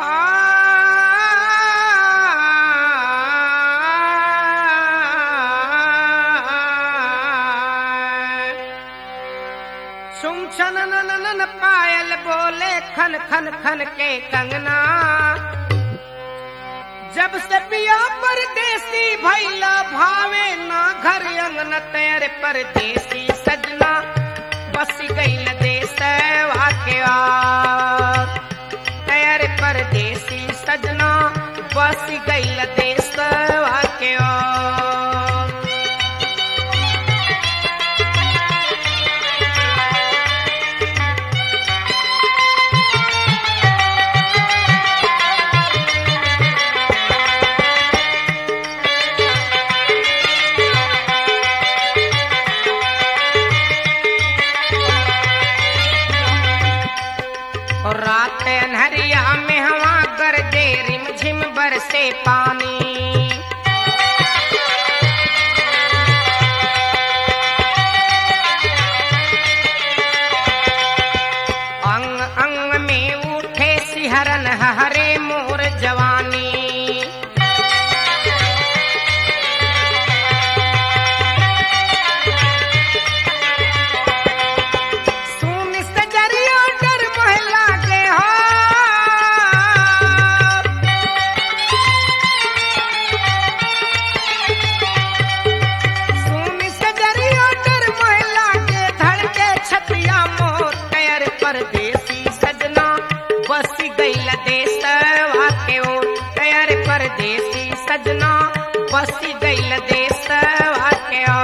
सुम छन नन नन पायल बोले खन खन खन के कंगना जब से पिया परदेसी भैला भावे ना घर अंगन तेरे परदेसी सजना बस गईल देश वाक्या तेरे परदेसी सजना बस गईल देश वाक्या और रात अनहरिया में हवा गरजे रिम झिम बरसे पानी अंग अंग में उठे सिहरन हरे मोर जवानी सुन सजरिया डर महला के हो सुन सजरिया डर महला के धड़के छतिया मोर कयर परदेसी सजना बस गईल देश वाके ओ कयर परदेसी सजना बस गईल देश वाके ओ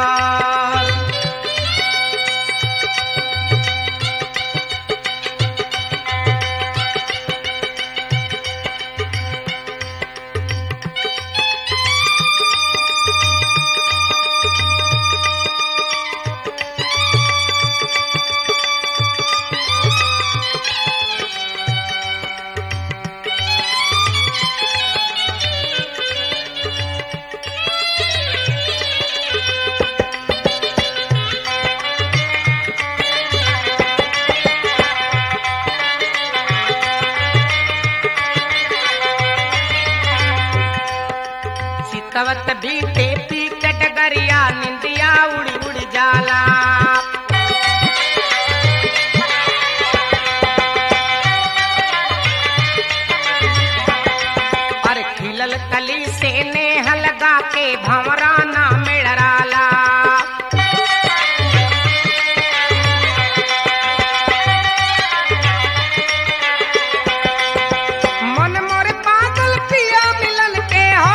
चितवत बीते पीकट गरिया निंदिया उड़ी उड़ी जाला और खिलल कली से नेह लगा के भंवरा ना मेड़राला मन मोर पागल पिया मिलन के हो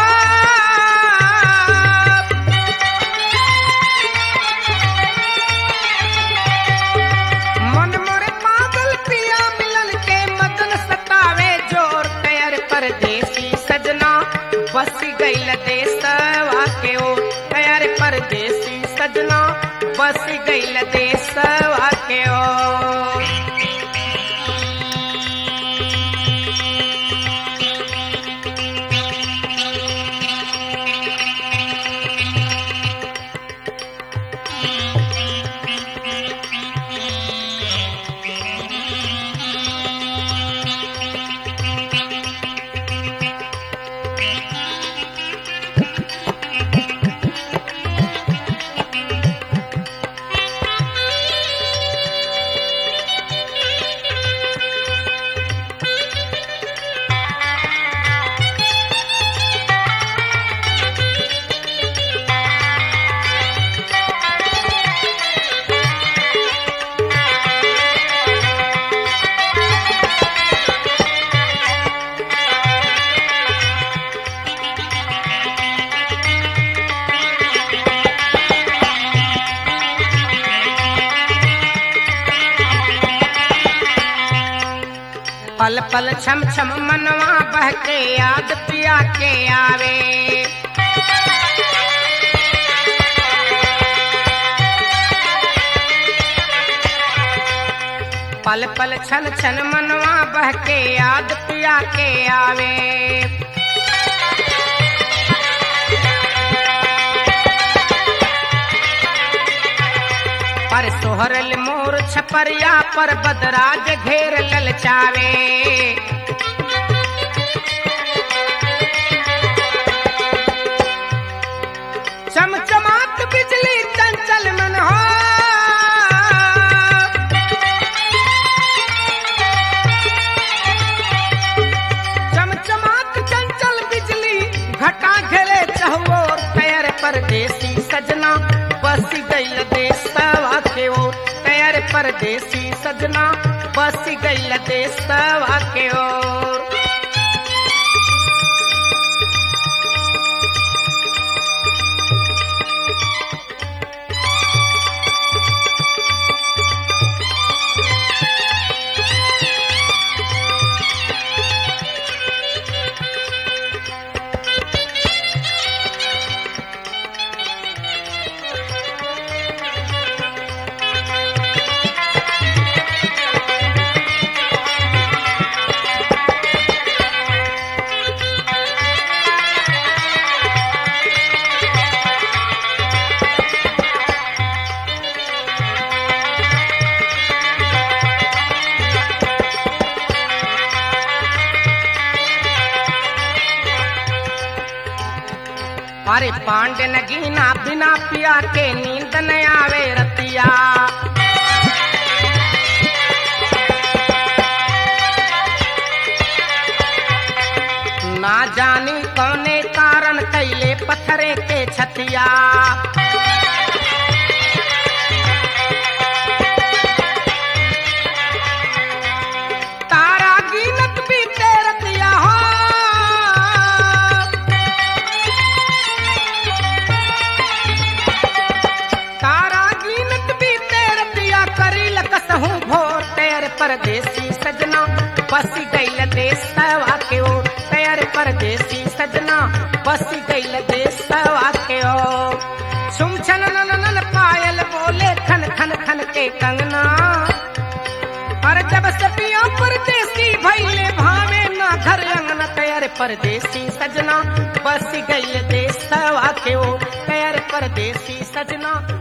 मन मोर पागल पिया मिलन के मदन सतावे जोर कयर परदेसी सजना बस गईल देश वाके ओ कयर परदेसी सजना बस गईल देश वाके ओ पल पल छम छम मनवा बह के याद पिया के आवे पल पल छन छन मनवा बह के याद पिया के आवे पर सोहरल मोर छपरिया पर बदराज घेर ललचावे परदेसी सजना बस गईल देशवा के ओर तैयार परदेसी सजना बस गईल देशवा के ओर अरे पांडे नगीना बिना पिया के नींद न आवे रतिया ना जानी कौने कारण कैले पत्थरे के छतिया तारा गिनत भी तेरतिया हो तारा गिनत भी तेर पिया करी लकसहू भोर तेर परदेसी सजना बस गईल देशवा के ओ तेर परदेसी सजना बस गईल देशवा के ओ छुम छन नन नन पायल बोले खन खन खन के कंगना और जब सपिया परदेसी भैले भावे ना घर अंगना तैयार परदेसी सजना बस गईल देशवा के ओ तैयार परदेसी सजना